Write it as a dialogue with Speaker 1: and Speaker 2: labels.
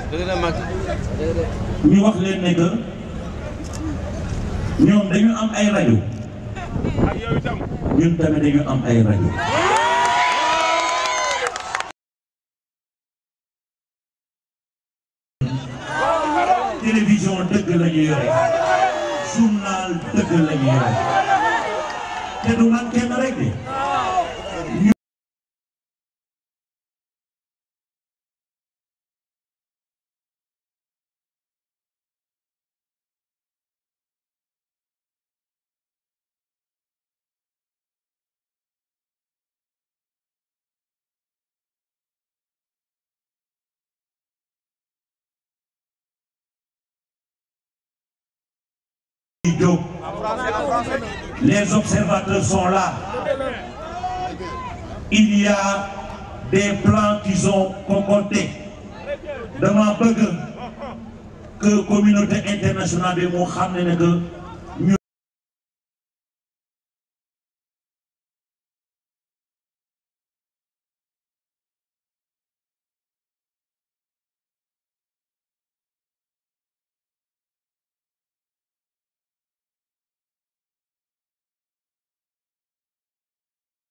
Speaker 1: ñu wax leen ne que ñoom dañu am ay rajo ñun tamit dañu am ay rajo télévision dëgg la ñu yore journal dëgg la ñu yore te du man kenn rek de Diop les observateurs sont là il y a des plans qu'ils ont concoctés dama bëgg que communauté internationale bi moo xam ne ne que